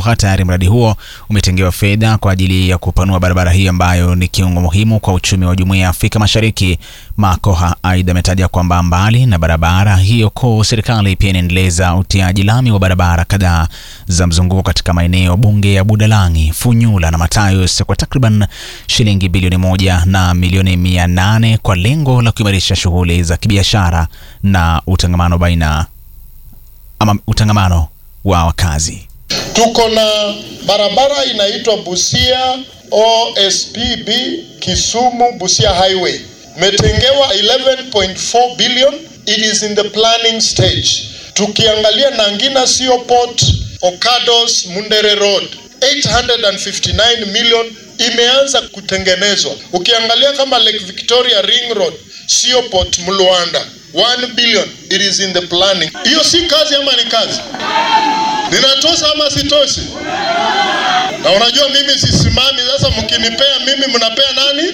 Makoha. Tayari mradi huo umetengewa fedha kwa ajili ya kupanua barabara hii ambayo ni kiungo muhimu kwa uchumi wa Jumuiya ya Afrika Mashariki. Makoha aidha ametaja kwamba mbali na barabara hiyo kuu, serikali pia inaendeleza utiaji lami wa barabara kadhaa za mzunguko katika maeneo bunge ya Budalangi, Funyula na Matayos kwa takriban shilingi bilioni moja na milioni mia nane kwa lengo la kuimarisha shughuli za kibiashara na utangamano baina ama utangamano wa wakazi. Tuko na barabara inaitwa Busia OSPB Kisumu Busia Highway, metengewa 11.4 billion, it is in the planning stage. Tukiangalia Nangina Sio Port, Okados Mundere Road 859 million imeanza kutengenezwa. Ukiangalia kama Lake Victoria Ring Road, Sio Port Mluanda 1 billion, it is in the planning. Hiyo si kazi ama ni kazi? Ninatosha ama sitoshi? Na unajua mimi sisimami. Sasa mkinipea mimi, mnapea nani?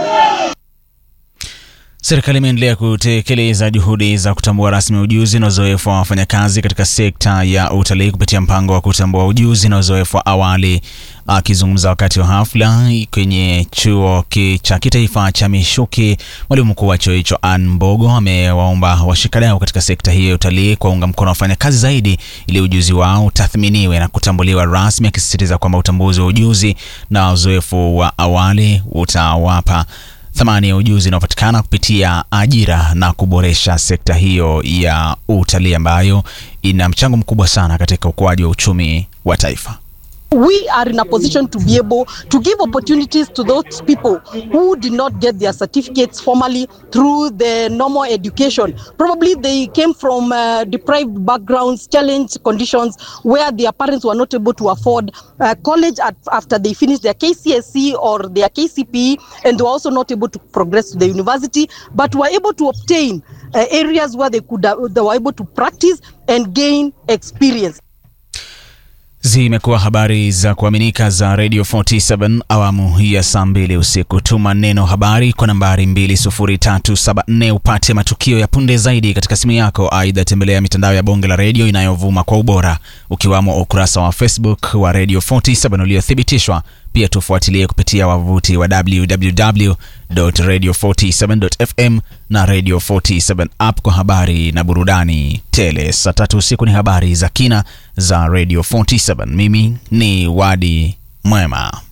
Serikali imeendelea kutekeleza juhudi za kutambua rasmi ujuzi na uzoefu wa wafanyakazi katika sekta ya utalii kupitia mpango wa kutambua ujuzi na uzoefu wa awali. Akizungumza wakati wa hafla kwenye chuo cha kitaifa cha Mishuki, mwalimu mkuu wa chuo hicho Ann Mbogo amewaomba washikadau katika sekta hiyo ya utalii kuwaunga mkono wafanyakazi zaidi ili ujuzi wao utathminiwe na kutambuliwa rasmi, akisisitiza kwamba utambuzi wa ujuzi na uzoefu wa awali utawapa thamani ya ujuzi unaopatikana kupitia ajira na kuboresha sekta hiyo ya utalii ambayo ina mchango mkubwa sana katika ukuaji wa uchumi wa taifa. We are in a position to be able to give opportunities to those people who did not get their certificates formally through the normal education. Probably they came from uh, deprived backgrounds, challenged conditions where their parents were not able to afford uh, college at, after they finished their KCSE or their KCPE, and they were also not able to progress to the university, but were able to obtain uh, areas where they could uh, they were able to practice and gain experience. Zimekuwa habari za kuaminika za Radio 47 awamu ya saa mbili usiku. Tuma neno habari kwa nambari 20374 upate matukio ya punde zaidi katika simu yako. Aidha, tembelea mitandao ya bonge la redio inayovuma kwa ubora, ukiwamo ukurasa wa Facebook wa Radio 47 uliothibitishwa. Pia tufuatilie kupitia wavuti wa www.radio47.fm na Radio 47 app kwa habari na burudani tele. Saa tatu usiku ni habari za kina za Radio 47. Mimi ni Wadi Mwema.